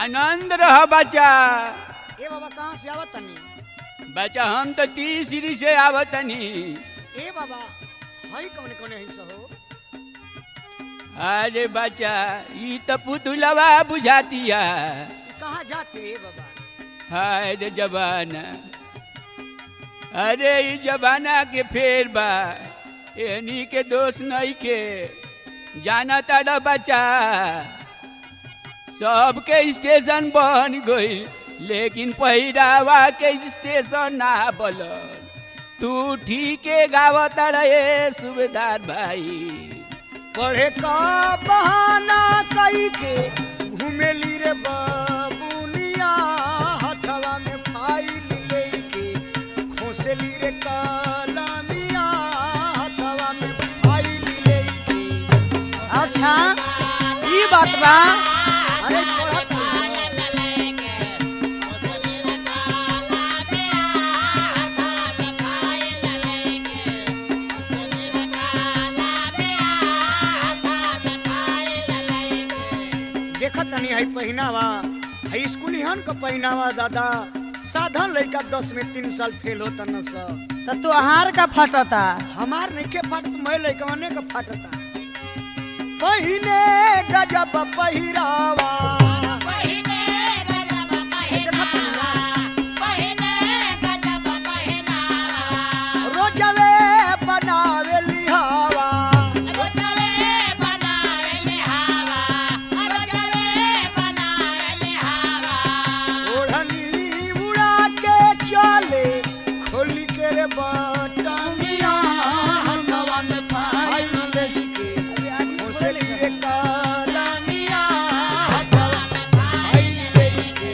आनंद रह बच्चा ए बाबा कहाँ से आवत तनी बच्चा हम तो तीसरी से आवतनी ए बाबा हई कौन कौन है सहो अरे बच्चा ई तो पुतुलवा बुझातिया ई कहाँ जाते ए बाबा हाय रे जबाना अरे ई जबाना के फेर बा एनी के दोष नहीं के जाना तारा बच्चा सबके स्टेशन बन गई लेकिन पहिरावा के स्टेशन ना बल तू ठीके गावत रहे सुबेदार भाई पढ़े का बहाना कई के घूमेली रे बाबुनिया हथवा में फाइल लेके खोसली रे कलमिया हथवा में फाइल लेके अच्छा ई बात बा अरे पढ़त देखत तनी है पहिनावा है स्कूली हन का पहिनावा दादा साधन लड़का दस में तीन साल फेल होता न सा तो तोहार का फटता हमार नहीं के फाटत मैं लड़कवने का फाटता पहिने गजब पहिरावा रोजवे बनावे लिहावा ओढ़नी उड़ा के चले खोली के रे बटमिया हथवा में फाइल लेके खोसली रे कलमिया हथवा में फाइल लेके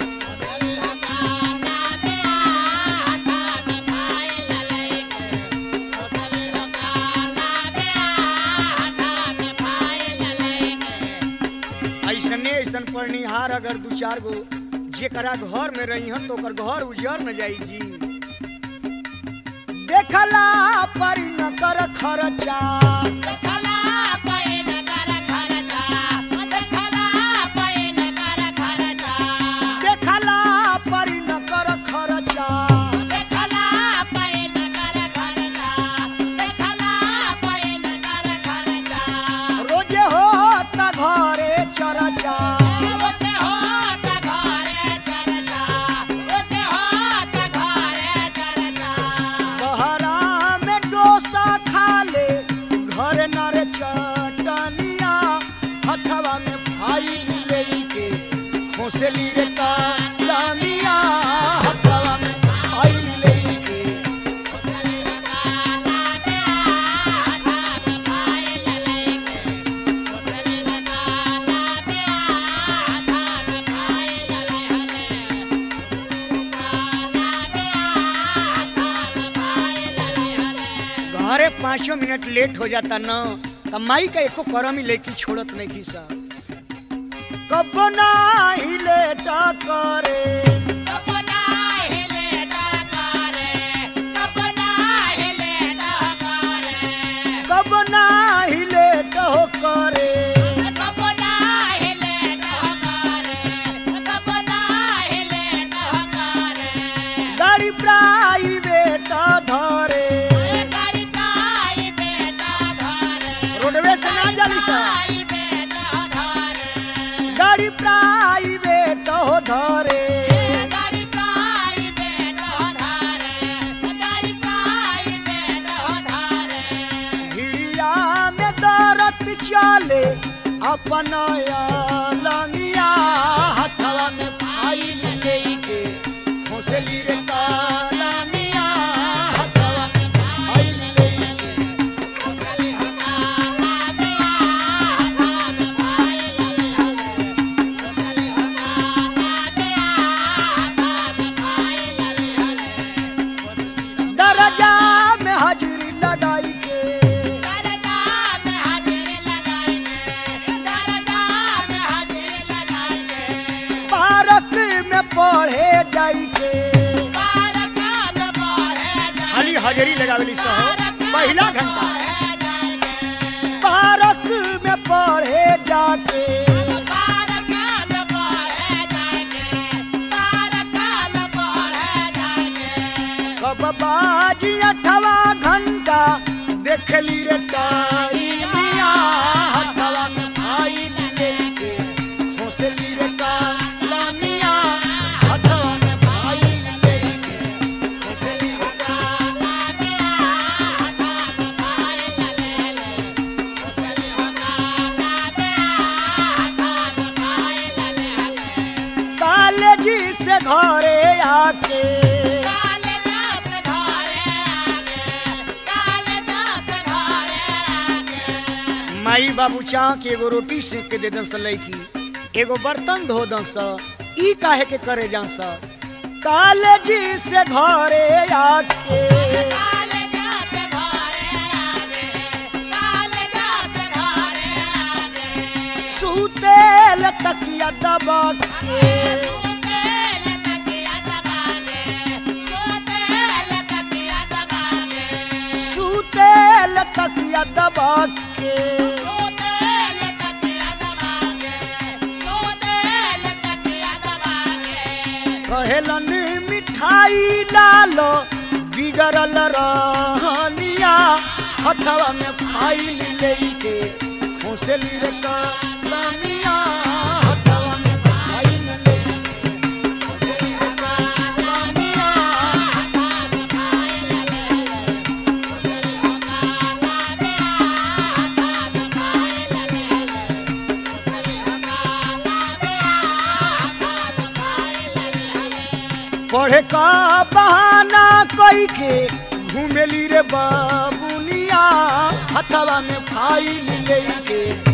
ऐसने ऐसन पढ़निहार अगर दू चार गो जेकरा घर में रही हन तो ओकर घर उजर न जाई जी देखला परी न कर खर्चा देखला परी न कर खर्चा रोजे होता घरे चरचा बहरा में डोसा खा ले घर नर चटनिया हथवा में फाइल लेके खोसली रे कलमिया हथवा में फाइल लेके घरे पाँचों मिनट लेट हो जाता न त माई का एको करम ही लेके छोड़त नहीं की सा कब नाही लेट करे कब नाही लेट हो करे गाड़ी प्राइवेट धरे रोडवे से ना जाली सा गाड़ी प्राइवेट हो धरे भिड़िया में दरत चले अपन लंगिया हथवा में फाइल लेके खोसली रे कलमिया हथवा में फाइल लेके दरजा में हाजिरी लगाई के पार्क में पढ़े जाई के खाली हाजिरी लगावेली सहो पहला घंटा पार्क में पढ़े जाके बाजी अठवा घंटा देखली रे टाइमिया हथवा में फाइल लेके छोसली रे कालमिया हथवा में फाइल लेके छोसली रे कालेजी से घरे आके माई बाबू चाह के एगो रोटी सेक के दे दन स लैकी एगो बर्तन धो दन स ई काहे के करे जा स कालेजी से घरे आके सुतेल तकिया दबा के सुतेल तकिया दबा के कहेलन मिठाई लालो बिगड़ल रहनिया हथवा में फाइल लेके खोसली रे कलमिया हथवा में फाइल लेके खोसली रे कलमिया पढ़े का बहाना कई के घूमेली रे बाबुनिया हथवा में फाइल लेके